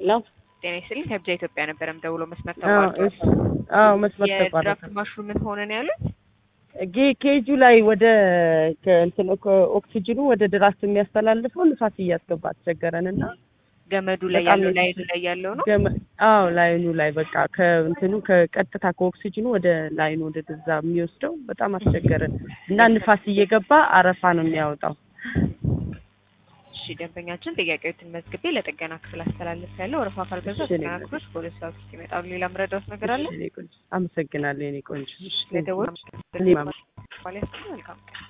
ለው ጤና ይስጥልኝ ከብጃ ኢትዮጵያ ነበረ ደውሎ መስመር አዎ ተቋርጦ እሺ አዎ መስመር ተቋረጠ። የድራፍት ማሽኑ ምን ሆነ ነው ያሉት? ጌ- ኬጁ ላይ ወደ ከእንትን ኦክሲጅኑ ወደ ድራፍት የሚያስተላልፈው ንፋስ እያስገባ አስቸገረን እና ገመዱ ላይ በጣም ያለው ነው ላይኑ ላይ ያለው ነው። ገመ- አዎ ላይኑ ላይ በቃ ከእንትኑ ከቀጥታ ከኦክሲጅኑ ወደ ላይኑ ወደ ድዛ የሚወስደው በጣም አስቸገረን እና ንፋስ እየገባ አረፋ ነው የሚያወጣው። እሺ ደንበኛችን ጥያቄዎትን መዝግቤ ለጥገና ክፍል አስተላልፍ ያለው ወረፋ ካልገዛ እሺ፣ ጥገና ክፍሎች በሁለት ሰዓት ውስጥ ይመጣሉ። ሌላ ምረዳውት ነገር አለ? እሺ፣ የኔ ቆንጆ አመሰግናለሁ የኔ ቆንጆ። እሺ፣ ለደወል እኔም አመ- መልካም ቀን